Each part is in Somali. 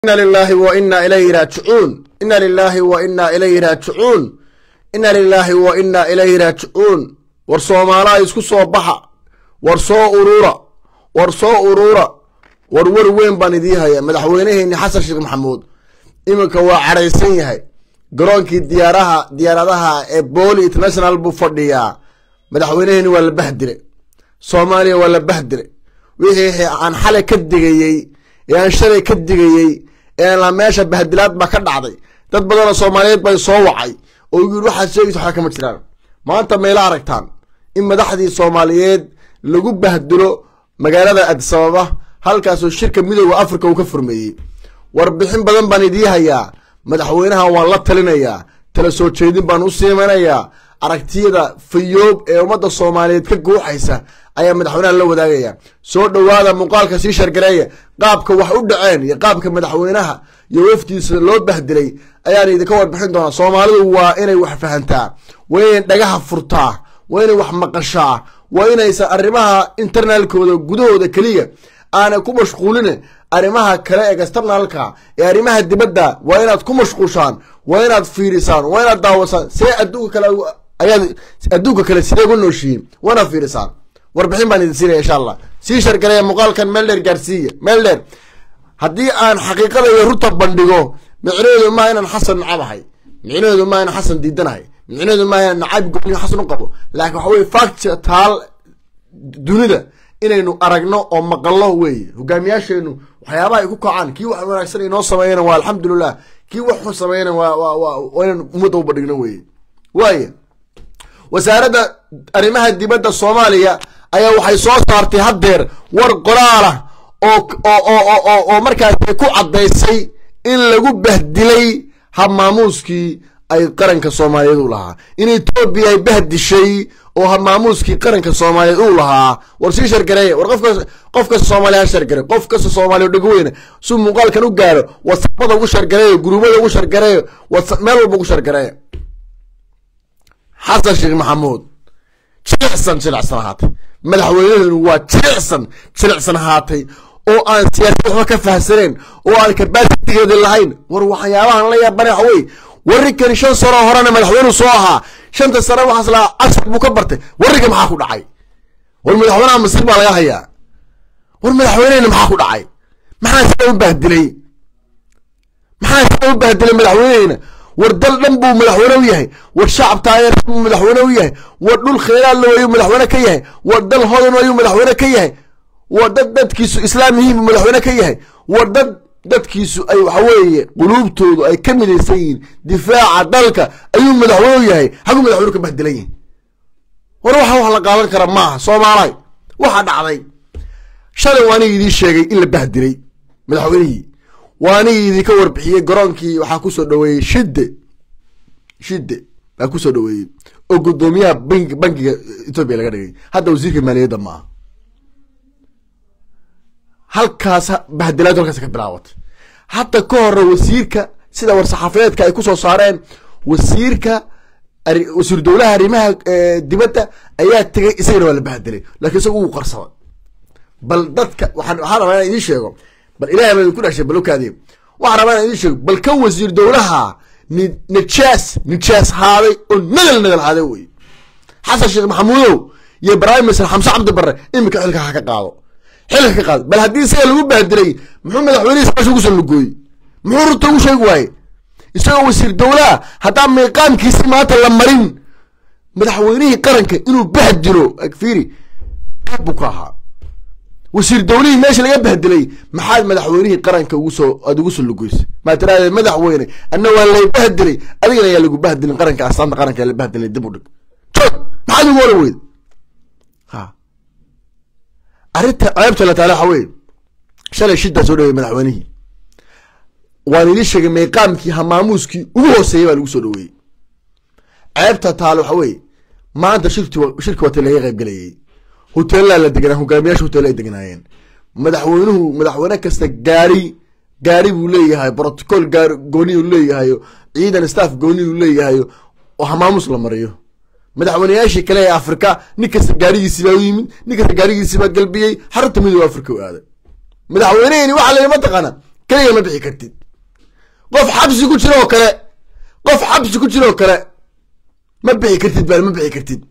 ina lilaahi wa ina ilayhi raajicuun ina lilaahi wa ina ilayhi raajicuun ina lilaahi wa ina ilayhi raajicuun war soomaalaha isku soo baxa war soo urura war soo urura war wer weyn baan idii haya madaxweyneheenni xasan sheekh maxamuud iminka waa cadhaysan yahay garoonkii diyaaraha diyaaradaha ee booli international buu fadhiyaa madaxweyneheenni waa la bahdire soomaaliya waa la bahdire wixii aan xalay ka digayey ee aan shalay ka digayey ee meesha bahdilaad baa ka dhacday dad badanoo soomaaliyeed bay soo wacay oo yii waxaad sheegaysa waxba kama jiraan maanta mayla aragtaan in madaxdii soomaaliyeed lagu bahdilo magaalada adisababa halkaasoo shirka midooda africa uu ka furmeeyey warbixin badan baan idii hayaa madaxweynaha waan la talinayaa tala soo jeedin baan u siimanayaa aragtiyada fayoob ee ummadda soomaaliyeed ka guuxaysa ayaa madaxweynaha la wadaagaya soo dhowaada muuqaalka sii shargareeya qaabka wax u dhaceen iyo qaabka madaxweynaha iyo waftiisa loo bahdilay ayaan idinka warbixin doonaa soomaalidu waa inay wax fahantaa waa inay dhagaha furtaa waa inay wax maqashaa waa inaysan arrimaha internalkooda gudahooda keliya aanay ku mashquulin arrimaha kale ee externalka ee arrimaha dibadda waa inaad ku mashquushaan waa inaad fiirisaan waa inaad daawasaan see adduunka kale ayaad adduunka kale sidee uga nooshihiin waa inaad fiirisaan warbixin baan idin siinaya insha allah sii shargareeya muuqaalkan meel dheer gaarsiiya meel dheer haddii aan xaqiiqada iyo runta bandhigo micnaheedu maa inaan xasan nacabahay micnaheedu maa inaan xasan diidanahay micnaheedu maa inaan nacayb gooniyo xasan u qabo laakiin waxa weye fact taal dunida inaynu aragno oo maqallo weeye hogaamiyaasheenu waxyaabaha ay ku kacaan kii wax wanaagsan inoo sameeyana waa alxamdulilah kii wax xun sameeyana waa waa waa waa inaan ummadda u bandhigno weeye waaya wasaaradda arrimaha dibadda soomaaliya ayaa waxay soo saartay haddeer war qoraalah oo oo oo markaasi ku caddaysay in lagu bahdilay habmaamuuskii ay qaranka soomaaliyeed u lahaa in etoobiya ay bahdishay oo habmaamuuskii qaranka soomaaliyeed uu lahaa war sii shargareeya war qofka qof kasta soomaaliya ha shargare qof kasta soomaaliya dhego weyne si muuqaalkan u gaaro wasabada ugu shargareeyo guruubada ugu shargareeyo meel walba ugu shargareeya xasan sheekh maxamuud jilicsan jilicsan ahaatay madaxweynaheenu waa jilicsan jilicsan ahaatay oo aan siyaasad waxba ka fahsaneen oo aan kabasitigeeda lahayn war waxyaabahan la yaabana waxa wey warrinkani shan sano horena madaxweynuu soo ahaa shanta sano waxaas lahaa cashar buu ka bartay warrinka maxaa ku dhacay war madaxweynaha masir baa laga hayaa war madaxweynehena maxaa ku dhacay maxaa sida u bahdilay maxaa sida u bahdilay madaxweynehena war dal dhan buu madaxweyne u yahay war shacab taageer buu madaxweyne u yahay war dhul kheyraadla ayuu madaxweyne ka yahay war dal hodan ayuu madaxweyne ka yahay war dad dadkiisu islaam yihiin buu madaxweyne ka yahay war dad dadkiisu ay waxa weeye quluubtoodu ay ka midaysan yihiin difaaca dalka ayuu madaxweyne u yahay haguu madaxweyne ka bahdilan yihin war waxa wax la qaadan kara maaha soomaalahay waxa dhacday shalay waa aniga idiin sheegay in la bahdilay madaxweynihii waa anigii idinka warbixiyey garoonkii waxaa kusoo dhaweeyey shide shide baa kusoo dhaweeyey oo guddoomiyaha bank bankiga etoobiya laga dhigay hadda wasiirka maaliyadda maaha halkaas bahdilaad halkaas ka bilaabatay hadda ka hore wasiirka sida war-saxaafadeedka ay kusoo saareen wasiirka wasiir dowlaha arrimaha dibadda ayaa tegay isagana waa la bahdilay lakiin isaga uu qarsaday bal dadka waxaan waxaa rabaa inaan idiin sheego bal ilahay baa idinku dhashay balokaadii waxaan rabaa inaan idiin sheego bal kan wasiir dowlaha ni nijaas nijaas haaday oo nagal nagal haaday wey xasan sheekh maxamuudow iyo prime minister xamse cabdi barre iminka xilka ha ka qaado xilka ka qaado bal haddii isaga lagu bahdilay muxuu madaxweynihii saasha ugu soo lugooyey muxuu runta ugu sheegi waaye isagoo wasiir dowlaha haddaa miiqaamkiisi maanta la marin madaxweynihii qaranka inuu bahdilo fiiri qayb buu ka ahaa wasiir dowlihii meesha laga bahdilay maxaad madaxweynihii qaranka ugu soo aada ugu soo lugoysay maa tiraahde madaxweyne anna waa lay bahdilay adigana ayaa lagu bahdilin qaranka astaanta qaranka la bahdilay dib u dhig joog maxaad ugu oran weyda ha arrinta ceebta la taala waxa weye shalay shidaa soo dhaweeyey madaxweynihii waan idin sheegay meeqaamkii hamaamuuskii ugu hooseeyey baa lagu soo dhaweeyey ceebta taale waxa weye maanta shirki shirki wata laga qayb galayay hoteellaa la deganaa hogaamiyaasha hotel ay deganaayeen madaxweynuhu madaxweyne kasta gaari gaari buu leeyahay protocol gaari gooniyuu leeyahayo ciidan staff gooniyuu leeyahayo oo hamaamus la mariyo madaxweyneyaashii kale ee afrika nin kasta gaarigiisii baa u yimid nin kasta gaarigiisii baa galbiyey xarunta midooda afrika u aaday madaxweyneheni waxaa la yidhi mataqaana keliga ma bixi kartid qof xabsi ku jiro oo kale qof xabsi ku jiro oo kale ma bixi kartid bal ma bixi kartid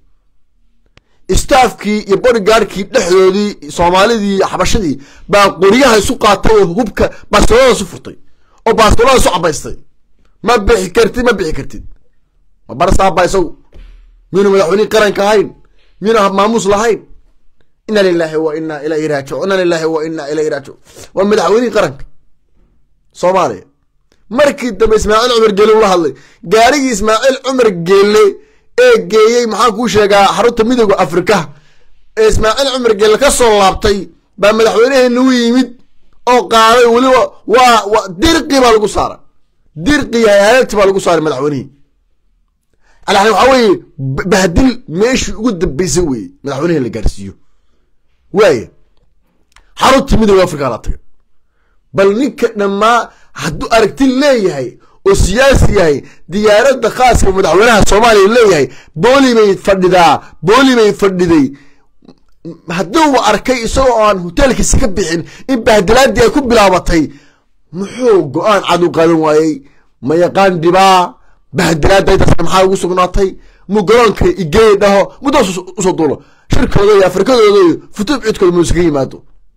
staafkii iyo bodygaardkii dhexdoodii soomaalidii iyo xabashadii baa qoryaha isu qaatay oo hubka baastolada isu furtay oo baastolada isu cabaystay ma bixi kartid ma bixi kartid ma barsaaba isagu miyunu madaxweynihii qaranka ahayn miyuna maamuus lahayn ina lilahi wa ina ilayhi raajicuun ina lilahi wa ina ilayhi raajicuun waa madaxweynihii qaranka soomaaliya markii dambe ismaaciil cumar geele ula hadlay gaarigii ismaaciil cumar geele ee geeyey maxaan kuu sheegaa xarunta midooda afrika ee ismaaciil cumar geele ka soo laabtay baa madaxweyneheena u yimid oo qaaday weliba waa wa dirqi baa lagu saaray dirqi hayaalti baa lagu saaray madaxweynihii alani waxaa weeye bahdil meeshii ugu dambeysay weeye madaxweynehi la gaarsiiyo waaya xarunta midooda afrika la tagay bal ninka dhammaa hadduu aragti leeyahay oo siyaasi yahay diyaaradda khaaska madaxweynaha soomaaliya leeyahay booli bay fadhidaa booli bay fadhiday hadduu arkay isagoo aan hoteelkiisa ka bixin in bahdilaadii ay ku bilaabatay muxuu go-aan cad u qaadan waayey ma yaqaan dhibaa bahdilaada intaasna maxaa ugu sugnaatay mu garoonka igey dhaho muddaas usoo duulo shirkooda iyo afrikadooda iyo futuub cidkooda mu iskaga yimaado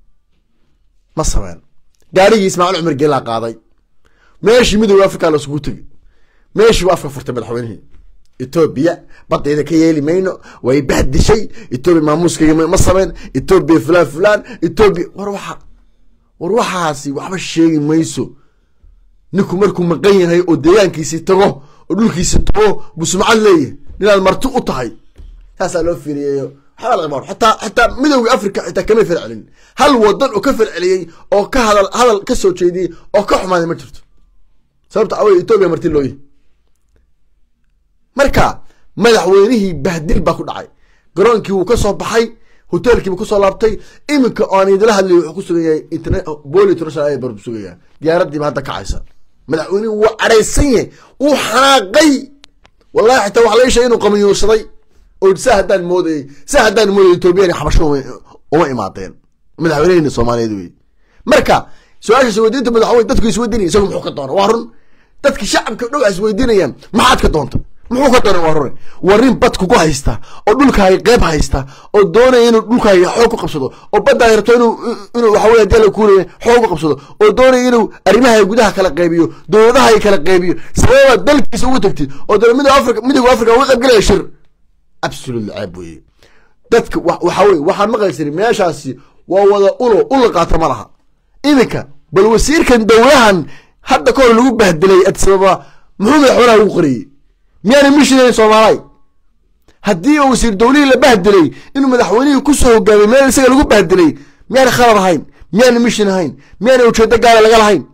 ma sameen gaarigii ismaaciil cumar geelaa qaaday meeshii midooda africa lasugu tegey meeshii waa afka furtay madaxweynihii etoobiya badayda ka yeeli mayno way bahdishay etoobiya maamuuskayga ma sameyn etoobiya fulaan fulaan etoobiya war waxa war waxaasi waxba sheegi mayso ninku markuu maqan yahay oo deegaankiisii tago oo dhulkiisi tago buu sumcad leeyahay ninaad marti u tahay saasaa loo fiiriyeyo waxbaa laga bar xataa xataa midowga africa xitaa kama falcelin hal wadan oo ka falceliyey oo ka hadal hadal ka soo jeediyey oo ka xumaaday ma jirto sababta awey etoobiya marti looyahy marka madaxweynihii bahdil baa ku dhacay garoonkii wuu ka soo baxay hoteelkiibu kusoo laabtay iminka oan idila hadlay wuxuu ku sugan yahay boli international airport buu sugaya diyaaradiiba hadda kacaysa madaxweynihi wuu cadhaysan yahay wuu xanaaqay wallahi xitaa waxa laga sheegay inuu qamiyuursaday oo saa haddaan moodayay saa haddaan moodayay etoobiyani xabasho uma imaadeen madaxweyneheni soomaaliyeed wey marka su-aasha isweydiinta madaxweyne dadku isweydiinaya isagu muxuu ka doona waa run dadki shacabka dhow isweydiinayaan maxaad ka doonta muxuu ka doona waa rune waa rin bad kugu haysta oo dhulkaaga qeyb haysta oo doonaya inuu dhulkaaga xoog ku qabsado oo badda ay rabto inuu inuu waxawey hadii alla kuulaya xoog ku qabsado oo doonaya inuu arrimaha gudaha kala qeybiyo dowladaha kala qeybiyo sababa dalkiisa ugu tagtid oo dole midooda africa midooda africa uga qayb galaya shir absolute ceeb weye dadka waxa weye waxaan maqlaysani meeshaasi waa wada ulo ula qaata ma laha iminka bal wasiirkan dowlahan hadda ka hor lagu bahdilay adsababa muxuu madaxweynaha ugu qoriyey miyaana mishinan soomaalay haddii wasiir dowlihii la bahdilay inuu madaxweynihii kusoo hogaamay meel isaga lagu bahdilay miyaana khalad ahayn miyaana mishin ahayn miyaana ujeedo gaala laga lahayn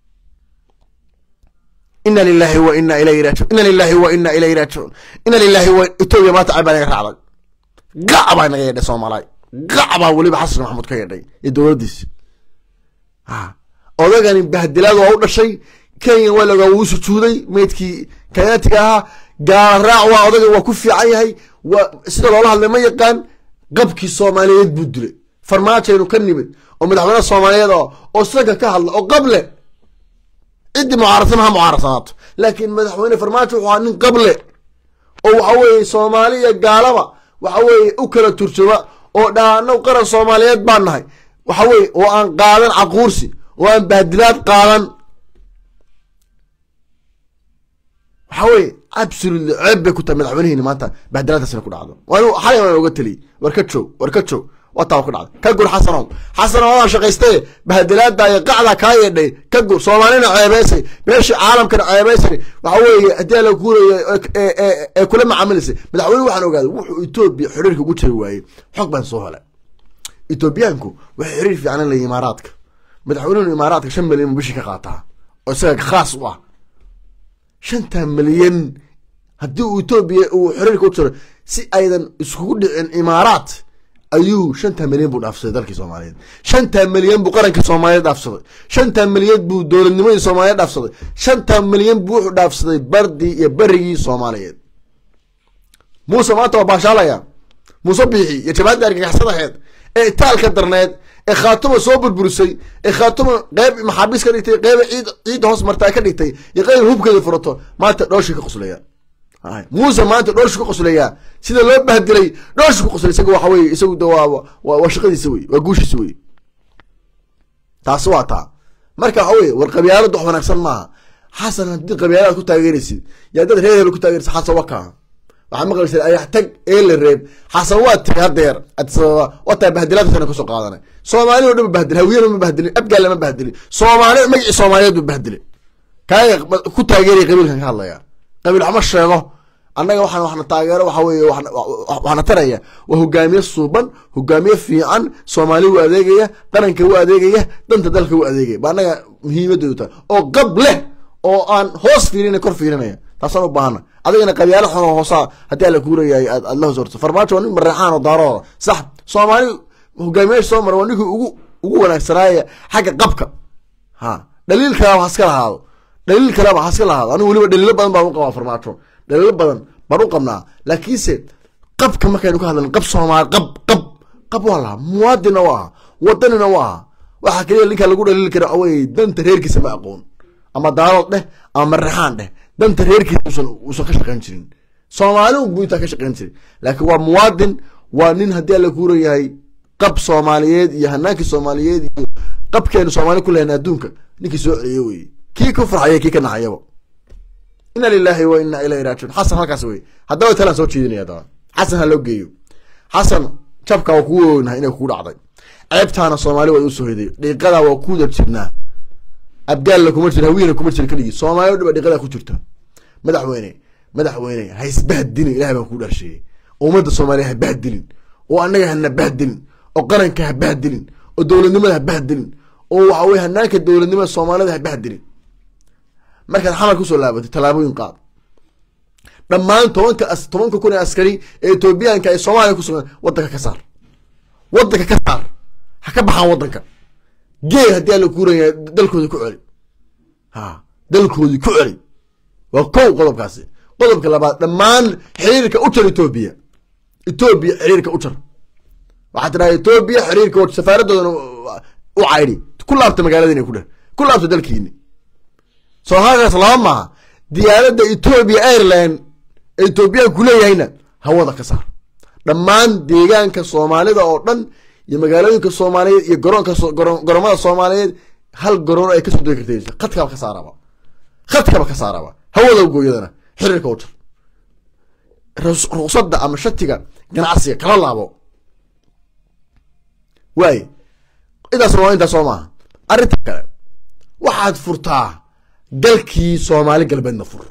ina lilahi wa ina ilayhi raajiun ina lilahi wa ina ilayhi raajicuun ina lilahi wa etoobiya maanta cay baa naga raacday gac baa naga yeedhay soomaalaay gac baa weliba xasan maxamuud ka yeedhay iyo dowladdiisi odagani bahdilaad waa u dhashay kenya waa laogaa wuu sujuuday meydkii kenyaatiga ahaa gaala raac waa odaga waa ku fiican yahay waa sida loola hadlay ma yaqaan qabkii soomaaliyeed buu dilay farmaajaynu ka nimid oo madaxweyne soomaaliyeed oo oo sanka ka hadla oo qable ciddii mucaarasa maha mucaarasanaato laakiin madaxweyne farmaajo wuxuu ahaa nin qable oo waxa weeye soomaali iyo gaalaba waxa weeye u kala turjuma oo dhaano qaran soomaaliyeed baan nahay waxa weye oo aan qaadan caquursi oo aan bahdilaad qaadan waxa weye absolutely ceeb bay ku tahay madaxweynihiini maanta bahdilaadaasina ku dhacdo waan xalay waan oga teliyey war ka joog war ka joog wataa ku dhacday ka gur xasanow xasanow adaan shaqaystaye bahdilaada iyo qacda kaa yeedhay ka gur soomaalina ceebeysay meeshii caalamkana ceebeysay waxa weeye haddii ala kuurayo ee kula macaamilaysay madaxweyne waxaan ogaaday wuxuu etoobiya xiriirka ugu jari waayey xog baan soo helay etoobiyaanku waxay xiriir fiican leeyihin imaaraadka madaxweynuhu imaaraadka shan milyan buu bishii ka qaataa oo isaga khaas u ah shanta milyan haddii uu etoobiya uu xiriirka u jiro si aydan iskugu dhicin imaaraat ayuu shanta milyan buu dhaafsaday dalkii soomaaliyeed shanta milyan buu qarankii soomaaliyeed dhaafsaday shanta milyan buu dowladnimadii soomaaliyeed dhaafsaday shanta milyan buu wuxuu dhaafsaday bardii iyo berigii soomaaliyeed muuse maanta waa baashaalaya muuse biixi iyo jabaadda argagaxsadaheed ee itaalka darneed ee khaatuma soo burburisay ee khaatuma qeyb maxaabiis ka dhigtay qeyba ciid ciidda hoos martaa ka dhigtay iyo qeyb hubkeeda furato maanta dhooshii ka qoslayaan muuse maanta dhooshi ku qosleyaa sida loo bahdilay dhooshi ku qoslay isaga waxa weye isagu de waa waa waa shaqadiisa wey waa guushiisa wey taasi waa taa marka waxa weye war qabyaaladu wax wanaagsan maaha xasan haddii qabyaalada ku taageeraysid yaa dad reer hebel ku taageeraysid xasan wakaa waxaa maqlaysa ayax tag ee la reeb xasan waa tigi hadeer adsababa waa taa bahdilaadkana kusoo qaadanay soomaali o dhan ma bahdilin hawiyana ma bahdilin abgaalla ma bahdilin soomaali magacii soomaaliyeed ba bahdilay kaaga ku taageeraya qabiilkan ka hadlaya qabiil waxma sheego annaga waxaan waxna taageero waxa weeye waxna taraya waa hogaamiye suuban hogaamiye fiican soomaali u adeegaya qaranka u adeegaya danta dalka u adeegaya ba annaga muhiimadoodu tahay oo qab leh oo aan hoos fiirinay kor fiirinaya taasaan u baahana adigana qabyaalo xun oo hoosaa haddii alla kuurayahay aad aad la hoos horto farmaajo waa nin mareexaan oo daarooda sax soomaali hogaamiyaasha soo mara waa ninkii ugu ugu wanaagsanaaya xagga qabka ha dhaliil kalaba haska lahaado dhaliil kaleba haska lahaado anigu weliba dhaliilo badan baan u qabaa farmaajo dhaliilo badan baan u qabnaa laakiinse qabka markaynu ka hadlan qab soomaali qab qab qab waa lahaa muwaadinna waa aha wadanina waa aha waxaa keliya ninka lagu dhaliili kara awey danta reerkiisa ma aqoon ama daalood dheh ama marexaan dheh danta reerkiisa usan uusan ka shaqayn jirin soomaali buu intaa ka shaqayn jirin laakiin waa muwaadin waa nin haddii alla kuuran yahay qab soomaaliyeed iyo hanaankii soomaaliyeed iyo qabkeenu soomaali ku lehna adduunka ninkii soo celiye weye kii ku farxaya kii ka naxayaba ina lilahi wa ina ilayhi raajiun xasan halkaas wey haddaba talaan soo jeedinaya daba xasan ha loo geeyo xasan jabka waa kugu ognahay inay kugu dhacday ceebtaana soomaali waa usoo hiday dhiiqadaa waa kuda jirnaa abgaalla kuma jira hawiyana kuma jira keligii soomaali o dhan ba dhiiqadaa ku jirta madaxweyne madaxweyne ha isbahdilin ilahay baan kuu dharsheeyey ummadda soomaaliya ha bahdilin oo annaga hana bahdilin oo qaranka ha bahdilin oo dowladnimada ha bahdilin oo waxa weye hanaanka dowladnimada soomaalida ha bahdilin markaad xamal kusoo laabatay tallaabooyin qaad dhammaan tobanka tobanka kun ee askari ee etoobiyaanka ee soomaaliya ku sugan wadanka ka saar wadanka ka saar ha ka baxaan wadanka gee haddii alla kuuraya dalkoodi ku celi ha dalkoodii ku celi waa kow qodobkaasi qodobka labaad dhammaan xiriirka u jar etoobiya etoobiya xiriirka u jar waxaa tiraa etoobiya xiriirka safaaradoodana u caydhi ku laabta magaaladiina ku dheh ku laabta dalkiini soo halkaas laba maaha diyaaradda etoobiya airline ee etoobiya kuleeyahayna hawada ka saar dhammaan deegaanka soomaalida oo dhan iyo magaalooyinka soomaaliyeed iyo garoonka garoomada soomaaliyeed hal garoon ay kasoo degi karta khadkaba ka saaraba khadkaba ka saaraba hawada gooyadana xiriirka u jar ruqsadda ama shatiga ganacsiga kala laabo waay intaas waa intaas soo maaha arrinta kale waxaad furtaa galkii soomaali galbeedna fur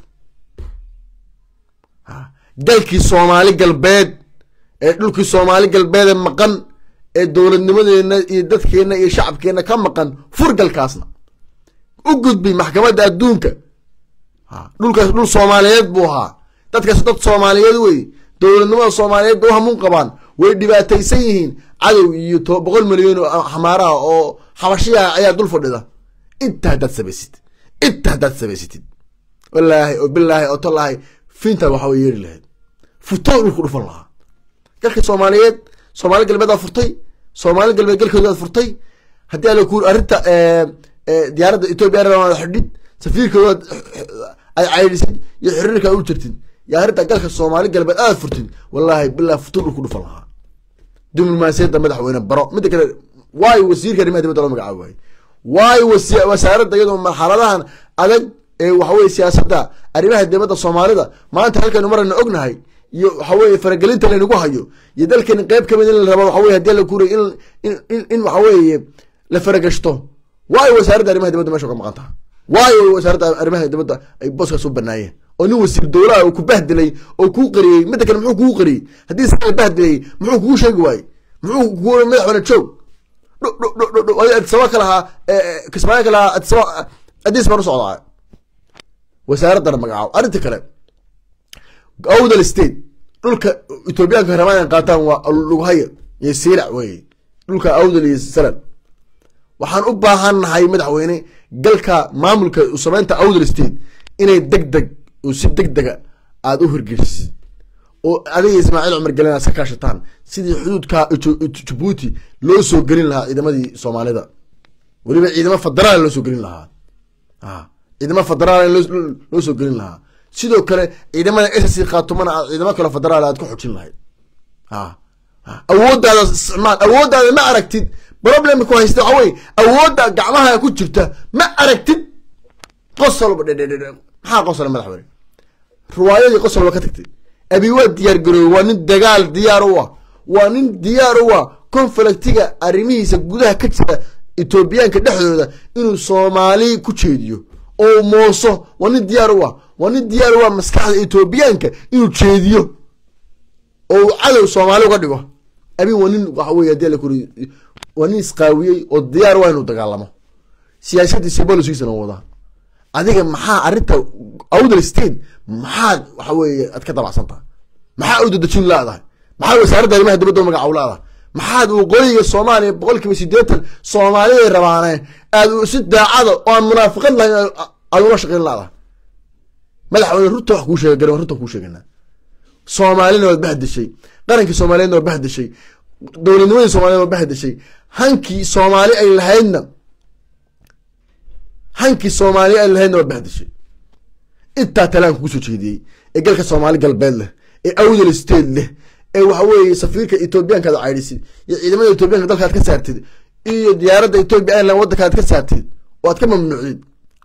galkii soomaali galbeed ee dhulkii soomaali galbeede maqan ee dowladnimadeena iyo dadkeena iyo shacabkeena ka maqan fur galkaasna u gudbay maxkamadda adduunka dhulkaas dhul soomaaliyeed buu ahaa dadkaas dad soomaaliyeed wey dowladnimada soomaaliyeed ba u hamuun qabaan way dhibaataysan yihiin cadow iyo boqol milyan oo xamaaraha oo xabashiyaha ayaa dul fadhida inta haddaad samaysid inta haddaad samaysatid walaahi oo bilaahi oo tallaahi finta waxa way yeeri lahayd futo dhulku dhufan lahaa galka soomaaliyeed soomaali galbeed aa furtay soomaali galbeed galkoodaad furtay haddii ala ku arrinta diyaaradda etoobiya airline xidhid safiirkoodaad ay caydhisid iyo xiriirka u jirtid iyo arrinta galka soomaali galbeed aad furtid wallaahi bilaahi futo dhulku dhufan lahaa diblomaasiyadda madaxweyne baro midda kale waayo wasiirka arrimaha dibadda loo magacaabo waaye waayo wasaaradda iyadoo marxaladahan adag ee waxaweye siyaasadda arrimaha dibadda soomaalida maanta halkaynu marayna ognahay iyo waxaweye faragelinta laynagu hayo iyo dalkeeni qeyb kamid in la rabo waxaweye hadii la kuray in in in waxaweeye la faragashto waayo wasaaradda arrimaha dibadda meesha ka maqan taha waayo wasaaradda arrimaha dibadda ay booskaas u banaayeen oo nin wasiir dowlaha uu ku bahdilay oo kuu qariyey midda kale muxuu kugu qariyey haddii sa la bahdilayay muxuu kugu sheegi waayey muxuu kugu madaxweyne joog adisaba ka lahaa kismaayo ka lahaa adisaba adis baan u socdaa wasaaraddana magacaabo arrinta kale awdal state dhulka etoobiyaanka rabaan inay qaataan waa lughaya iyo siirac wey dhulka awdal iyo salan waxaan u baahannahay madaxweyne galka maamulka sameynta awdal state inay deg deg oo si deg dega aada u hirgelisid oo adiga ismaaciil cumar gelin aad ka kaashataan sidii xuduudka jabuuti loo soo gelin lahaa ciidamadii soomaalida weliba ciidamo federaal loo soo gelin lahaa ciidamo federaal loo soo gelin lahaa sidoo kale ciidamada ss kaatumana aad ciidamo kale federaal aad ku xojin lahayd awooddaada isticmaal awooddaada ma aragtid problemka ku haysta waxa wey awoodda gacmaha ku jirta ma aragtid qosolba dhedhedhe maxaa qosol madaxweyne riwaayadii qosolba ka tagtay abi waa diyaar garoobey waa nin dagaal diyaar u ah waa nin diyaar u ah conflictiga arrimihiisa gudaha ka jira etoobiyaanka dhexdooda inuu soomaali ku jeediyo oo mooso waa nin diyaar u ah waa nin diyaar u ah maskaxda etoobiyaanka inuu jeediyo oo uu cadow soomaali uga dhigo abi waa nin waxa wey hadii lakuri waa nin isqaawiyey oo diyaar waa inuu dagaalamo siyaasadiisa bolisiisana wadaa adiga maxaa arrinta awdal state maxaad waxa weeye aad ka dabacsantaha maxaa u dadejin laadahay maxaa wasaaradda arrimaha dibadda u magacaw laadahay maxaad waqooyiga soomaaliya boqol kiiba sideetan soomaaliday rabaane aad si daacada oo aan munaafiqad lahayn aad ula shaqeyn laadahay madaxweyne runta wax kuu sheega garan runta kuu sheegana soomaalina waad bahdeshay qarankii soomaaliyeedna waa bahdeshay dowladnimadii soomaaliyed waa bahdeshay hankii soomaali ay lahaydna hankii soomaali ay lahaydna waa bahdeshay intaa talaanka kusoo jeediyey ee galka soomaali galbeed leh ee awdal state leh ee waxa weeye safiirka etoobiyaanka ad caydhisid iyo ciidamada etoobiyanka dalka ad ka saartid iyo diyaaradda etoobiya airline waddanka ad ka saartid oo aad ka mamnuucdid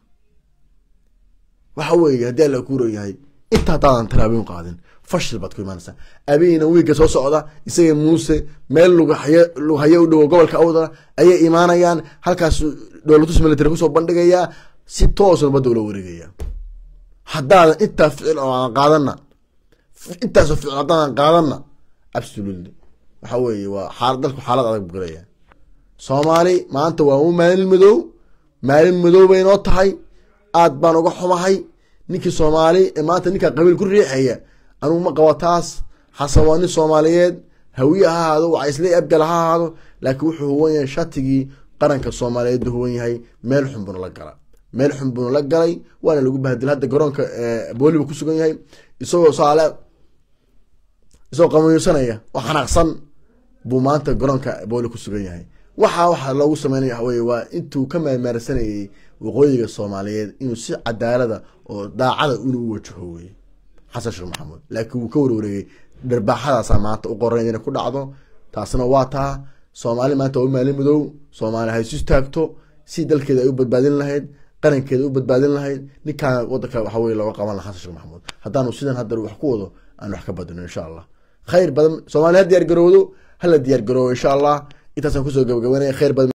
waxa weeye haddii alla kuuro yahay inta haddaadan talaabin qaadin fashil baad ku imaanaysaa abeyna wiigga soo socda isaga muuse meel lughaye lughaye u dhowo gobolka awdala ayay imaanayaan halkaas dowlatus military kusoo bandhigayaa si toosna badda ula wareegaya haddaadan intaa ficil oo aan qaadana intaasoo ficil haddaadan qaadana absolutely waxa weeye waa xaal dalku xaalad adag buu galaya soomaali maanta waa u maalin madow maalin madow bay noo tahay aad baan uga xumahay ninkii soomaali ee maanta ninkaa qabiil ku riixaya anugu ma qabo taas xasan waa nin soomaaliyeed hawiye ha ahaado wacaysle abgal ha ahaado laakiin wuxuu huwan yahay shatigii qaranka soomaaliyeed buu huwan yahay meel xun buuna la gala meel xun buuna la galay waana lagu bahdil hadda garoonka booli buu ku sugan yahay isagoo saale isagoo qamayusanaya oo xanaaqsan buu maanta garoonka booli ku sugan yahay waxaa waxaa loogu sameynaya waxa weye waa intuu ka meermeersanayay waqooyiga soomaaliyeed inuu si cadaalada oo daacada inuu u wajaho weye xasan sheekh maxamuud laakiin wuu ka warwareegay dharbaaxadaasaa maanta u qoran inay ku dhacdo taasna waa taa soomaali maanta waa u maalin madow soomaali ha isu istaagto si dalkeeda ay u badbaadin lahayd qarankeeda u badbaadin lahayd ninkaan wadanka waxa weye looga qaban laha xasan sheekh maxamuud haddaanu sidan haddar wax ku wado aan wax ka badino insha allah khayr badan soomaali ha diyaar garowdo hala diyaar garoobo insha allah intaasaan kusoo gabagabanaya khayr badan